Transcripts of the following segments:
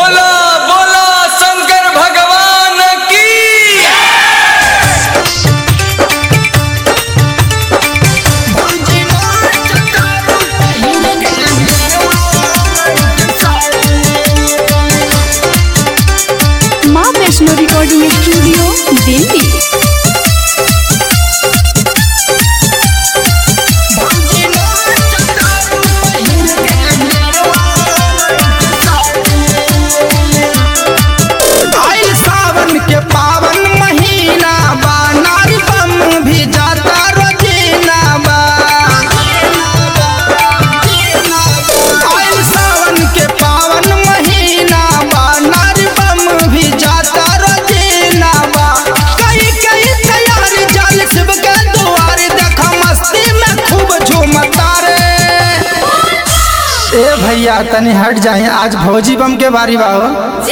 बोला बोला शंकर भगवान की माँ वैष्णो रिकॉर्डिंग स्टूडियो दिल्ली आइल सावन के पावन महीना बा नारी बम भी जाता रोजीना बा आइल सावन के पावन महीना बा नारी बम भी जाता रोजीना बा कई कई तैयारी जाल शिव के दुआर देखा मस्ती में खूब झूमता रे ए भैया तनी हट जाए आज भौजी बम के बारी बाहो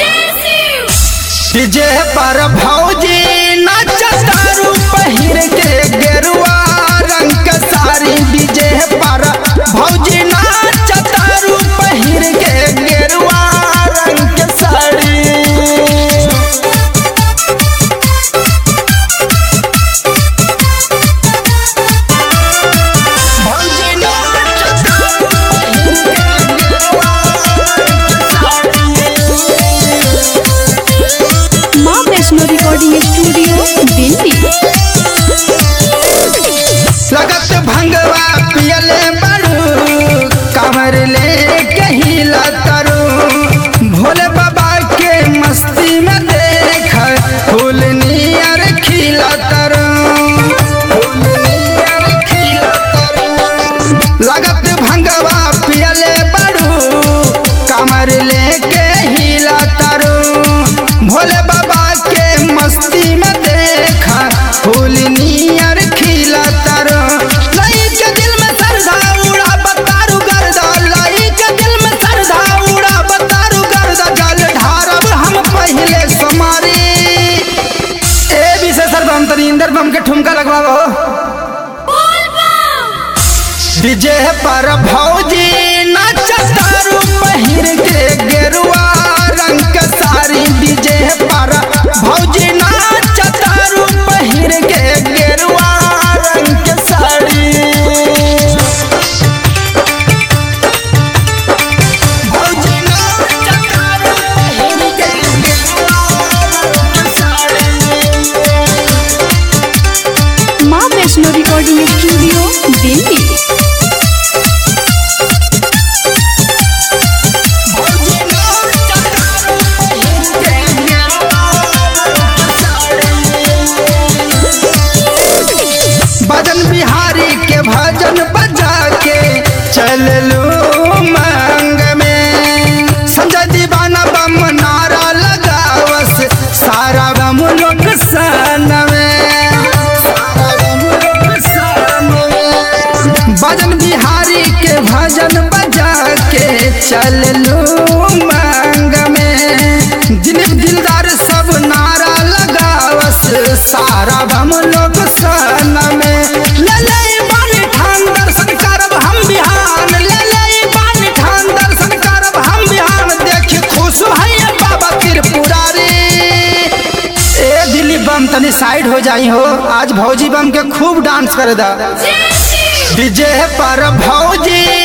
डीजे पर भौजी नचतारू पहिर के गेरुआ रंग के साड़ी डीजे पर भौजी नचतारू पहिर के गेरुआ रंग के साड़ी भौजी नचतारू पहिर के गेरुआ रंग के साड़ी माँ वैष्णो रिकॉर्डिंग स्टूडियो दिल्ली लगत भंगवा पियले बड़ू कमर ले कहिला तरु भोले बाबा के मस्ती में देख फूल नियर खिला तरु फूल नियर खिला तरु लगत भंगवा पियले बड़ू कमर ले हिला तरु भोले बाबा के मस्ती में देखा फूल नियर खिला तरु लई के दिल में सरधा उड़ा बतारू गर्दा लई के दिल में सरधा उड़ा बतारू गर्दा जल ढारब हम पहले समारी ए विशेषर बम तनी इंदर बम के ठुमका लगवाओ डीजे पर भौजी नचतारू पहिर के गेरुआ रंग के साड़ी डीजे पर भौजी नचतारू पहिर के गेरुआ रंग के साड़ी भौजी नचतारू पहिर के गेरुआ रंग के साड़ी माँ वैष्णो रिकॉर्डिंग स्टूडियो दिल्ली भजन बिहारी के भजन बजा के चल लो मांग में संजय दीवाना बम नारा लगावस सारा बम लोग सन में सारा बम लोग सन में। भजन बिहारी के भजन बजा के चल लो मांग में दिलीप दिलदार सब नारा लगावस सारा बम लोग सन में ले ले बानी ठान दर्शन करब हम बिहान ले ले बानी ठान दर्शन करब हम बिहान देख खुश है बाबा त्रिपुरारी ए दिल्ली बम तनी साइड हो जाई हो आज भौजी बम के खूब डांस कर दा डीजे पर भौजी